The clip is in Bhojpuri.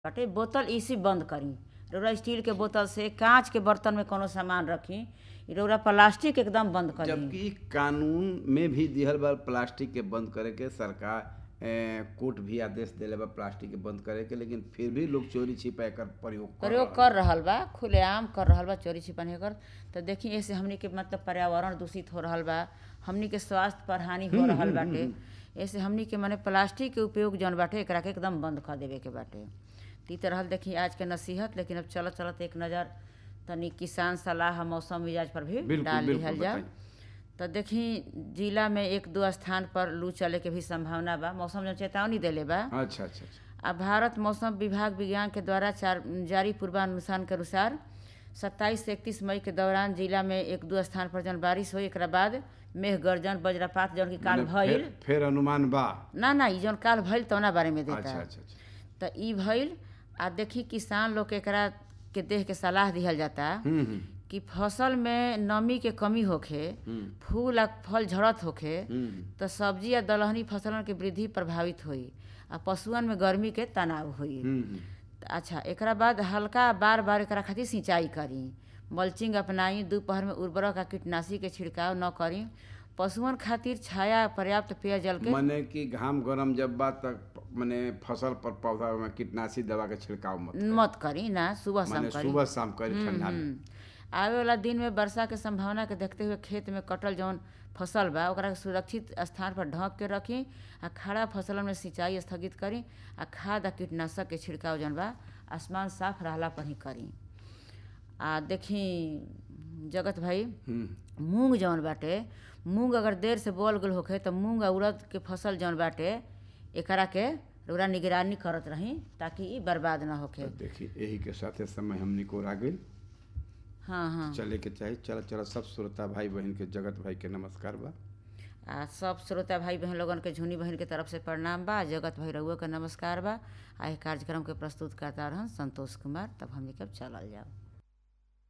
बाटे बोतल इसी बंद करी रउरा स्टील के बोतल से कांच के बर्तन में कोनो सामान रखी इ रउरा प्लास्टिक एकदम बंद करी जबकि कानून में भी दिहल बा प्लास्टिक के बंद करे के सरकार ए, कोर्ट भी आदेश देले बा प्लास्टिक के बंद करे के लेकिन फिर भी लोग चोरी छिपा एकर प्रयोग कर प्रयोग रहल कर रहल बा खुलेआम कर रहल बा चोरी छिपानी कर तो देखी ऐसे हमनी के मतलब पर्यावरण दूषित हो रहल बा हमनी के स्वास्थ्य पर हानि हो रहल बाटे ऐसे हमनी के माने प्लास्टिक के उपयोग जौन बाटे एकरा के एकदम बंद कर देवे के बाटे तो इ त रहल देखी आज के नसीहत लेकिन अब चलत चलत एक नज़र तनी किसान सलाह मौसम मिजाज पर भी बिल्कुल, डाल बिल्कुल, लिहल जा बताई। तो देखी जिला में एक दो स्थान पर लू चले के भी संभावना बा मौसम जब चेतावनी देले बा अच्छा अच्छा अच्छा अब भारत मौसम विभाग विज्ञान के द्वारा चार जारी पूर्वानुमान के अनुसार सत्ताईस से इकतीस मई के दौरान जिला में एक दो स्थान पर जन बारिश हुई एकरा बाद मेघ गर्जन वज्रपात जौन की काल मने भइल फिर, फिर अनुमान बा ना ना ई जौन काल भइल तौना बारे में अच्छा देता अच्छा अच्छा तो ई भइल आ देखी किसान लोग के एकरा के देख के सलाह दिहल जाता हम्म हम्म कि फसल में नमी के कमी होखे हम्म, फूल आ फल झड़त होखे हम्म तो सब्जी या दलहनी फसलन के वृद्धि प्रभावित होई आ पशुअन में गर्मी के तनाव होई हम्म, हम्म त अच्छा एकरा बाद हल्का बार बार एकरा खातिर सिंचाई करी मल्चिंग अपनाई दोपहर में उर्वरक आ कीटनाशी के छिड़काव न करी पशुअन खातिर छाया पर्याप्त पेयजल के मने कि घाम गरम जब बा तक मने फसल पर पौधा में कीटनाशी दवा के छिड़काव मत मत करी ना सुबह शाम मने करी सुबह शाम करी ठंडा में हम्म। आवे वाला दिन में वर्षा के संभावना के देखते हुए खेत में कटल जौन फसल बा ओकरा के सुरक्षित स्थान पर ढक के रखी आ खड़ा फसलन में सिंचाई स्थगित करी आ खाद आ कीटनाशक के छिड़काव जौन बा आसमान साफ रहला पर ही करी आ देखी जगत भाई हम्म मूंग जौन बाटे मूंग अगर देर से बोल गल होखे तो मूंग आ उड़द के फसल जौन बाटे एकरा के रउरा निगरानी करत रही ताकि ई बर्बाद ना होखे तो देखी यही के साथे समय हमनी को आ गइल हाँ हाँ चले के चाही चल चल सब श्रोता भाई बहन के जगत भाई के नमस्कार बा आ सब श्रोता भाई बहन लोगन के झुनी बहन के तरफ से प्रणाम बा जगत भाई रउआ के नमस्कार बा आ एह कार्यक्रम के प्रस्तुत करता रहन संतोष कुमार तब हमने कब चलल जाओ